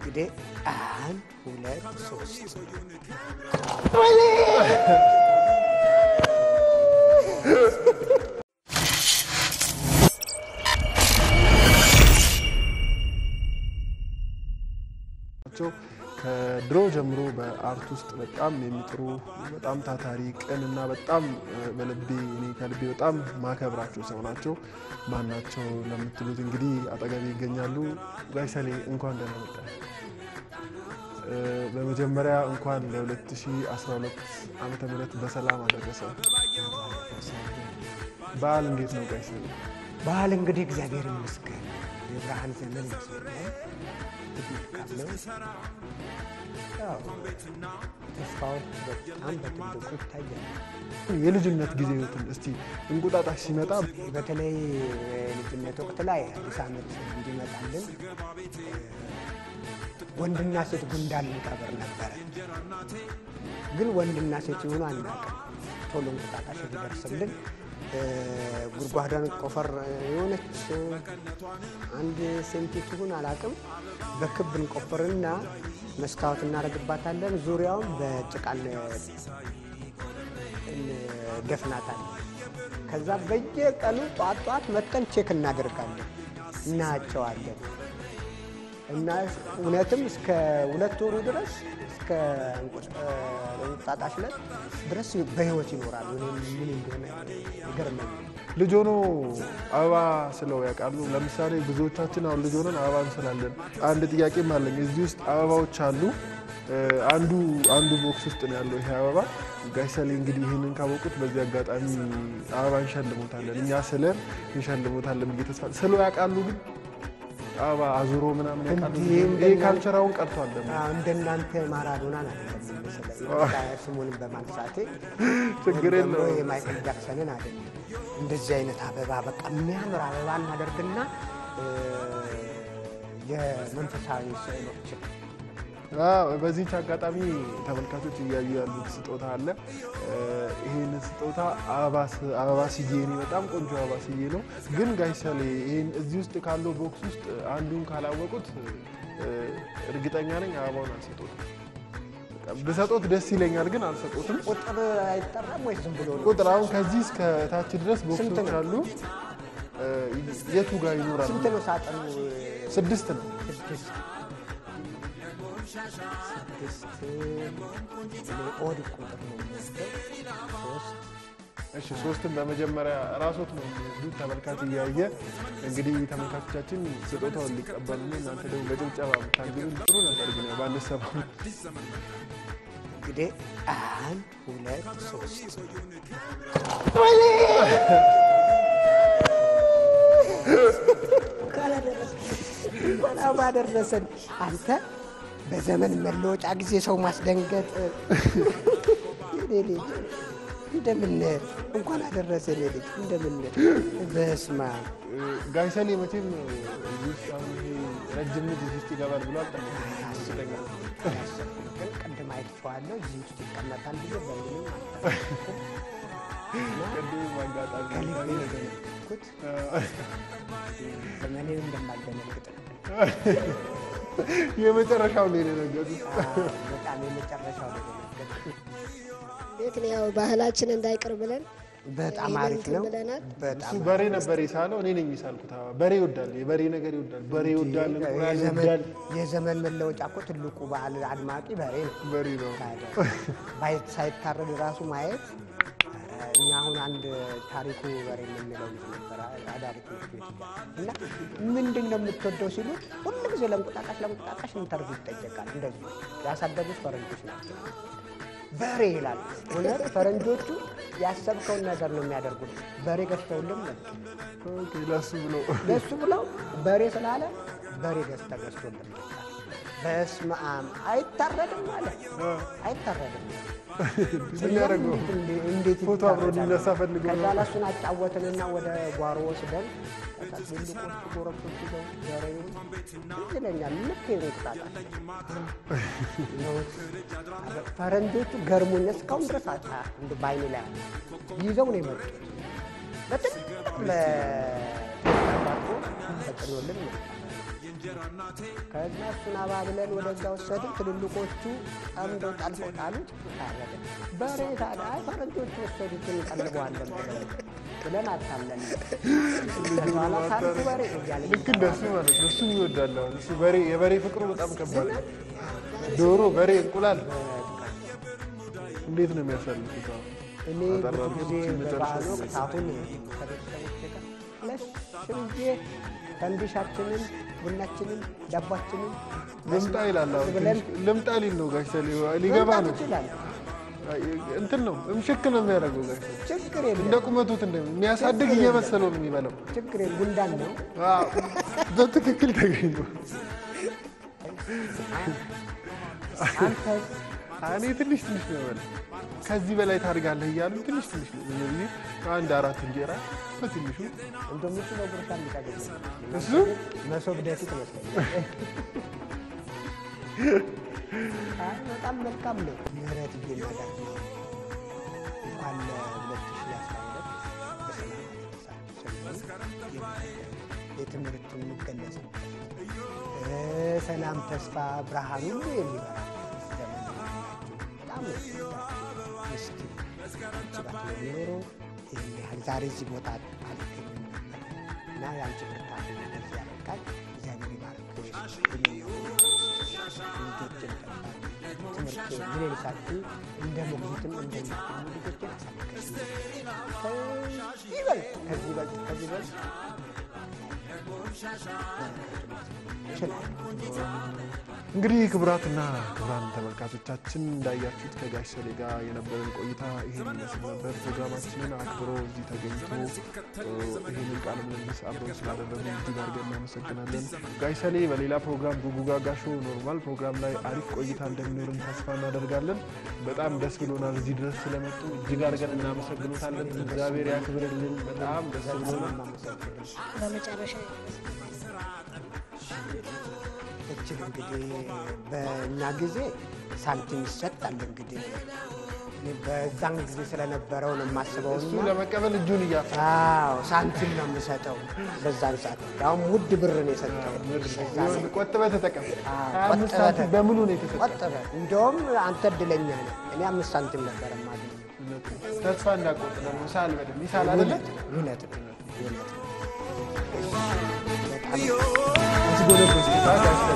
እንግዲህ አንድ ሁለት ሶስት ናቸው። ከድሮ ጀምሮ በአርት ውስጥ በጣም የሚጥሩ በጣም ታታሪ ቅን እና በጣም በልቤ እኔ ከልቤ በጣም ማከብራቸው ሰው ናቸው። ማን ናቸው ለምትሉት እንግዲህ አጠገቤ ይገኛሉ። ጋሽ ሰሌ እንኳን ደህና መጣ። በመጀመሪያ እንኳን ለ2012 ዓመተ ምህረት በሰላም አደረሰ። በዓል እንዴት ነው ጋሽ ሰሌ? በዓል እንግዲህ እግዚአብሔር ይመስገን የብርሃን ዘመን ይመስለኛል። መልካም ነው። ያው ተስፋዎች በጣም በትልቁ ይታያል። የልጅነት ጊዜዎትን እስቲ እንቁጣጣሽ ሲመጣ በተለይ የልጅነት ወቅት ላይ አዲስ ዓመት እንዲመጣልን ወንድና ሴት ጉንዳን እንቀብር ነበረ። ግን ወንድና ሴት ይሆኑ አናውቅም። ቶሎ እንቁጣጣሽ እንዲደርስልን ጉድጓዷን ቆፈር የሆነች አንድ ሴንቲ ትሁን አላውቅም፣ በክብ እንቆፍርና መስታወት እናደርግባታለን። ዙሪያውን በጭቃ እንደፍናታለን። ከዛ በየቀኑ ጧት ጧት መጠን ቼክ እናደርጋለን፣ እናያቸዋለን። እና እውነትም እስከ ሁለት ወሩ ድረስ እስከ እንቁጣጣሽ ዕለት ድረስ በህይወት ይኖራሉ። እኔ ምን እንደሆነ ይገርመኛል። ልጅ ሆኖ አበባ ስለው ያውቃሉ? ለምሳሌ ብዙዎቻችን አሁን ልጅ ሆነን አበባ እንስላለን። አንድ ጥያቄም አለኝ። እዚህ ውስጥ አበባዎች አሉ። አንዱ አንዱ ቦክስ ውስጥ ነው ያለው ይሄ አበባ። ጋሽ ሰሌ እንግዲህ ይህንን ካወቁት በዚህ አጋጣሚ አበባ እንሸልሞታለን፣ እኛ ስለን እንሸልሞታለን ብዬ ተስፋ ስለው ያውቃሉ ግን አበባ አዙሮ ምናምን ያውቃሉ? ይሄ ካልቸራውን ቀርቷል ደግሞ እንደናንተ ማራዶና ናት ስሙንም በማንሳቴ ችግር ወይም ደግሞ የለውም። የማይክል ጃክሰንን አይደለም። እንደዚህ አይነት አበባ በቃ የሚያምር አበባ እናደርግና የመንፈሳዊ ስዕሎችን አዎ፣ በዚህች አጋጣሚ ተመልካቾች እያዩ ያሉት ስጦታ አለ። ይህን ስጦታ አበባ ስዬ እኔ በጣም ቆንጆ አበባ ስዬ ነው። ግን ጋሽ ሰሌ ይህን እዚህ ውስጥ ካለው ቦክስ ውስጥ አንዱን ካላወቁት እርግጠኛ ነኝ አበባውን አልሰጦትም። በቃ ብሰጦት ደስ ይለኛል፣ ግን አልሰጦትም። ቁጥር አይጠራም ወይ ዝም ብሎ ነው? ቁጥር አሁን ከዚህ እስከ ታች ድረስ ስንት ቦክሶች ነው? አሉ። የቱ ጋር ይኖራል? ስንት ነው ሳጥኑ? ስድስት ነው። ስድስት ስድስት ኦድ ቁጥር ነው የሚወስደው። ሶስት እሺ ሶስትን በመጀመሪያ ራሶት ነው የሚወስዱት። ተመልካች እያየ እንግዲህ ተመልካቾቻችን ስጦታውን ሊቀበሉ ነው። እናንተ ደግሞ በጭብጨባ ብታግዙን ጥሩ ነበር፣ ግን ያው ባንሰማ እንግዲህ አንድ ሁለት ሶስት እንኳን ባደረሰን አንተ በዘመን መለወጫ ጊዜ ሰው ማስደንገጥ የኔ ልጅ እንደምን እንኳን አደረሰ የኔ ልጅ እንደምን በስማ ጋሽ ሰሌ መቼም እዚህ ውስጥ አሁን ይሄ ረጅም ልጅ እዚህ ውስጥ ይገባል ብሎ አልጠበቅም። ግን ቅድም አይቼዋለሁ እዚህ ውስጥ ይቀመጣል ብዬ በምንም ቅድም አጋጣሚ ከልቤ የደነገጥኩት ዘመኔን እንደማልደነግጥ ነው። የመጨረሻው ነው የደነገጡት። በጣም የመጨረሻው ነው የደነገጥኩት። ቤት ነው ያው ባህላችን እንዳይቀር ብለን በጣም ይሄንን አሪፍ ነው። ብለናል። በጣም እሱ በሬ ነበር የሳለው፣ እኔ ነኝ የሳልኩት። አዎ፣ በሬ ይወዳል፣ የበሬ ነገር ይወዳል፣ በሬ ይወዳል፣ እንቁላል የዘመን- ይወዳል። የዘመን መለወጫ እኮ ትልቁ በዓል አድማቂ በሬ ነው። በሬ ነው። ታዲያ ባይ- ሳይታረድ ራሱ ማየት ኧረ፣ እኛ አሁን አንድ ታሪኩ በሬ የምንለው ልጅ ነበር አዳሪ ትምህርት ቤት እያለ እና ምንድን ነው የምትወደው ሲሉት ሁሉ ጊዜ ለእንቁጣጣሽ ለእንቁጣጣሽ እንተርጉ ይጠየቃል። እንደዚህ ያሳደጉት ፈረንጆች ናቸው። በሬ ይላል። እውነት ፈረንጆቹ ያሰብከውን ነገር ነው የሚያደርጉት። በሬ ገዝተውልም መጡ። ኦኬ፣ ለሱ ብሎ ለሱ ብለው በሬ ስላለ በሬ ገዝተ ገዝቶልን መጣ። በስመ አብ አይታረድም ማለት አይታረድም ምን ያደርገው እንዴት- እንዴት ፎቶ አብሮ ይታረዳል? እንዲነሳ ፈልጎ ነው። ከዛ ለሱን አጫወትንና ወደ ጓሮ ወስደን ከዛ ትልቆቹ ጎረብቶች ይዘው በሬውን ትዝ ይለኛል ልክ የእንቁጣጣሽ ፈረንጆቹ ገርሞኝ እስካሁን ድረስ አጣ እንደ በዓይኔ ላይ አለ። ይዘው ነው የመጡት በትልቅ ለተባቶ ተጭኖልን መጣ። ከዛ እሱን አባብለን ወደዛ ወሰድን። ትልልቆቹ ጠምደው ጠልፈው ጣሉት። ታረደ። በሬ ታዲያ አይ ፈረንጆቹ ወሰዱትን እንቀልበዋለን ብለው ብለን አታለን ከኋላ ታርኩ በሬ እያለ ልክ እንደሱ ማለት ነው። እሱም ይወዳል። አሁን እሱ በሬ የበሬ ፍቅሩ በጣም ከባድ ነው። ዶሮ፣ በሬ፣ እንቁላል እንዴት ነው የሚያሳልፉት? አሁን እኔ ብዙ ጊዜ በበዓል ወቅት አሁን ከቤተሰቦቼ ጋር ለሽ ብዬ ፈንዲሻችንን፣ ቡናችንን፣ ዳቧችንን ልምጣ ይላል። አሁን ብለን ትንሽ ልምጣ ሊል ነው ጋሽ ሰሌ ሊገባ ነው። ይችላል። እንትን ነው እምሽክ ነው የሚያደርገው ጋሽ ሰሌ ችግር እንደ የለም ቁመቱት እንደ የሚያሳድግ እየመሰለው ነው የሚበላው። ችግር የለም። ጉንዳን ነው አዎ፣ በትክክል ተገኙ። አንተ እኔ ትንሽ ትንሽ ነው የበላው። ከዚህ በላይ ታድጋለህ እያሉ ትንሽ ትንሽ ነው ብዙ ጊዜ አንድ አራት እንጀራ በትንሹ እንደምችለው ጉርሻ እንዲታገኝ እሱ መሶብ ደፊት መስለኛል። አይ በጣም መልካም ነው። ምህረት እየናዳር እንኳን ለሁለት ሺህ አስራ ሁለት በሰላም አደረሳችሁ። የትምህርቱ የሚገለጽበት ሰላም፣ ተስፋ፣ ብርሃን ሁሉ የሚበራ ዘመን ነው። በጣም ነው የምወዳችሁ። ምስኪን ጭባት ነው የሚኖረው ይህን ያህል ዛሬ እዚህ ቦታ አልገኝም ነበር እና የአንቺ ብርታት ነው እንደዚህ ያበቃል። እግዚአብሔር ይባርክሽ። ልጆችን ትምህርት ምን ይልሳችሁ እንደ ሞግዚትም እንደሚገኙ ልጆችን አሳልፈሽ ይበልጥ ከዚህ በልጥ ከዚህ በልጥ ይችላል። እንግዲህ ክቡራትና ክቡራን ተመልካቾቻችን እንዳያችሁት ከጋሽ ሰሌ ጋር የነበረን ቆይታ ይህን ይመስል ነበር። ፕሮግራማችንን አክብሮ እዚህ ተገኝቶ እ፣ ይህንን ቃለ ምልልስ አብረን ስላደረጉ እጅግ አድርገን እናመሰግናለን። ጋሽ ሰሌ በሌላ ፕሮግራም ጉጉጋጋ ሾው ኖርማል ፕሮግራም ላይ አሪፍ ቆይታ እንደሚኖርን ተስፋ እናደርጋለን። በጣም ደስ ብሎናል እዚህ ድረስ ስለመጡ እጅግ አድርገን እናመሰግኖታለን። እግዚአብሔር ያክብርልን። በጣም ደስ ብሎናል። የማመሰግነው በመጨረሻ እችል እንግዲህ በእኛ ጊዜ ሳንቲም ይሰጣል። እንግዲህ እኔ በዛን ጊዜ ስለነበረው ነው የማስበው እሱ እና ለመቀበል እጁን እያፈ አዎ ሳንቲም ነው የምሰጠው በዛን ሰዓት። ያውም ውድ ብር ነው የሰጠው። በዛ ነው። ቆጥበህ ተጠቀም። አዎ፣ ሀያ አምስት ቆጥበህ ሳንቲም በሙሉ ነው የተሰጠው። ቆጥበ እንደውም አንተ እድለኛ ነህ። እኔ አምስት ሳንቲም ነበር የማገኘው። ተስፋ እንዳቆጥ ደግሞ ሳል በደንብ ይሳል አይደለ? እውነት ነው፣ እውነት ነው። በጣም አስጎነበስ